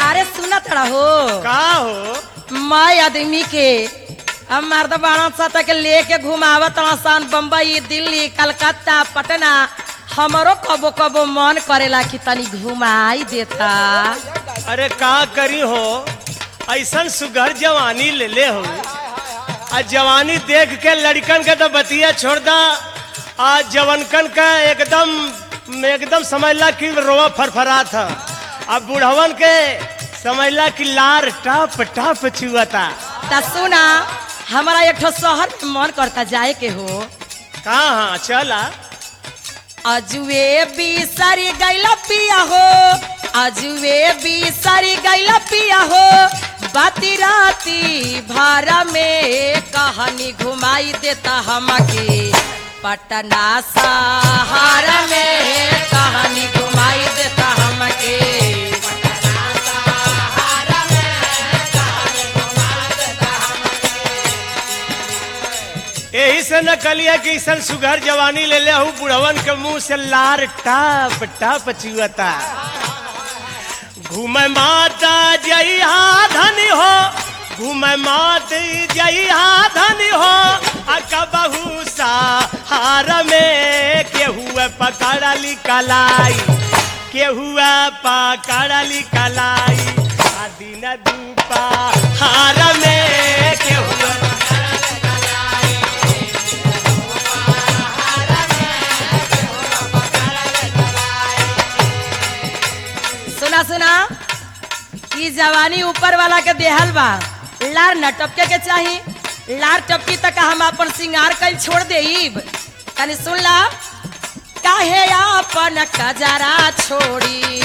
अरे सुना तड़ा हो का हो मैं आदमी के अब मर्द बाड़ा सा तक लेके घुमावत सन बम्बई दिल्ली कलकत्ता पटना हमरो कबो कबो मन करेला कि तनी घुमाई देता अरे का करी हो ऐसन सुघर जवानी ले ले हो आ जवानी देख के लड़कन के तो बतिया छोड़ दा आ जवनकन का एकदम एकदम समझला कि रोवा फरफरा था अब बुढ़वन के समझला कि लार टप टप चुआता ता सुना हमारा एक ठो शहर में मन करता जाए के हो कहाँ हाँ चला अजुए बिसरी गैला पिया हो अजुए बिसरी गैला पिया हो बाती राती भारा में कहानी घुमाई देता हमके पटना सहारा में कहानी घुमाई देता हमके यही से न कलिया कि ऐसन सुघर जवानी ले ले हूँ बुढ़वन के मुंह से लार टप टप चुअता घूमे माता जइहा धनी हो घूमे मात जइहा धनी हो अका बहु हार में केहुए पकड़ली कलाई केहुए पकड़ली कलाई आ दिन दूपा हार में केहुए सुना सुना ई जवानी ऊपर वाला के देहल बा लार न टपके के चाही लार टपकी तक हम अपन सिंगार कल छोड़ देब तनी सुन ला काहे अपन कजरा छोड़ी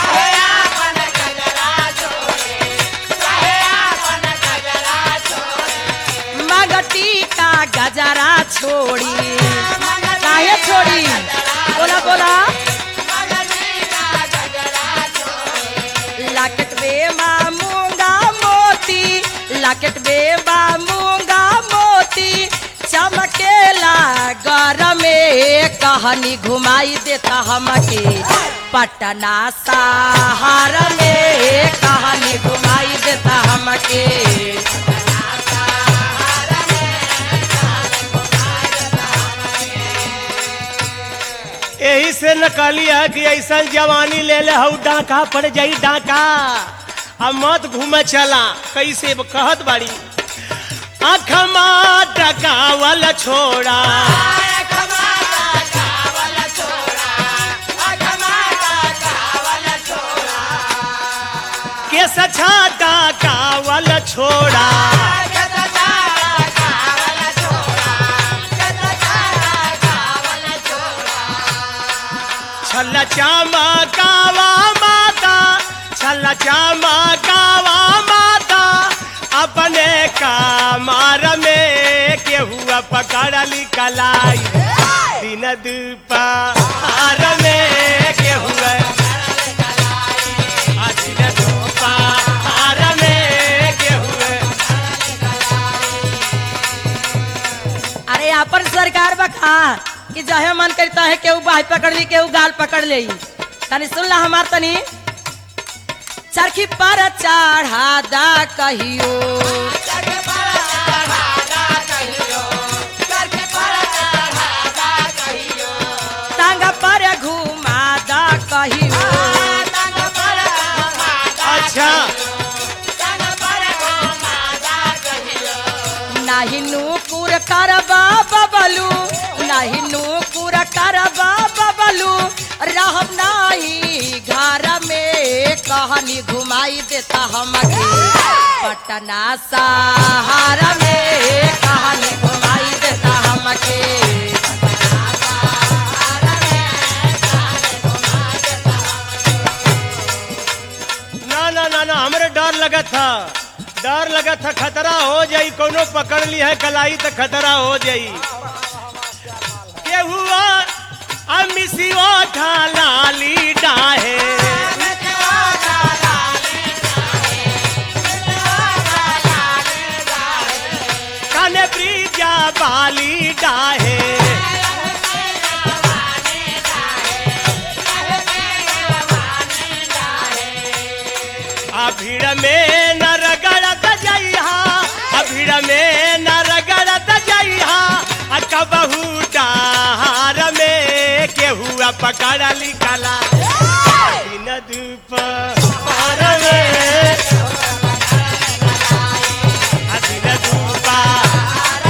मगटी का गजरा छोड़ी काहे छोड़ी बोला बोला लाकेट बेबा मूंगा मोती लाकेट बेबा मूंगा मोती चमकेला गरम कहानी घुमाई देता हमके पटना सहार में कहानी घुमाई देता हमके यही से नकलिया कि ऐसा जवानी ले ले हऊ डाका पड़ जाई डाका अब मत घूमे चला कैसे ब- कहत बाड़ी अखमा डकावल छोड़ा के सछा डकावल छोड़ा छल चामा कावा माता छल चामा कावा माता अपने कामार में केहुआ पकड़ली कलाई दिन दुपहर में केहुआ आ दिन दुपहर में केहुआ अरे अपन सरकार बखा कि जहे मन करता है केहू बाह पकड़ ली केहू गाल पकड़ ले तनी सुन ला हमार तनी चरखी पर चढ़ा दा कहियो टांग पर घुमा दा कहियो अच्छा नाही नूपुर करबा बबलू नाही नूपुर करबा बबलू रहब नाही घर में कहानी घुमाई देता हमके पटना सहारा में कहानी घुमाई देता हमके ना ना ना ना हमरे डर लगा था डर लगा था खतरा हो जाई कोनो पकड़ ली है कलाई तो खतरा हो जाई के हुआ अमिसियो ढालाली डाहे काने ब्रिजा बाली डाहे आ भीड़ में न रगड़त जइहा आ भीड़ में न रगड़त जइहा आ कबहू डार में केहुआ पकड़ लिखला दिन दुपहर में आ दिन दुपहर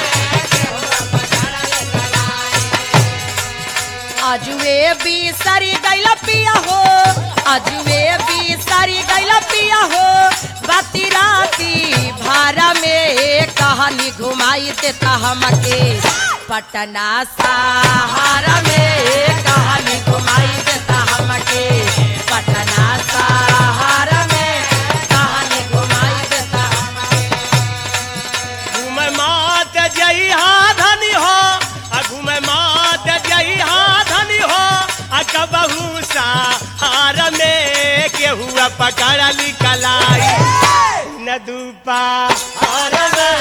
अजुए भी सारी गैला पिया हो अजुए भी सारी गैला पिया हो बाती राती भारा में कहानी घुमाई देता हमके पटना सहारा में कहानी घुमाई देता हमके पटना सहारा में कहानी घुमाई देता घूमे मात जइहा धनी हो आ घूमे मात जइहा धनी हो आ कबहू सहार में केहुआ पकड़ लिखलाई न दुपा हर में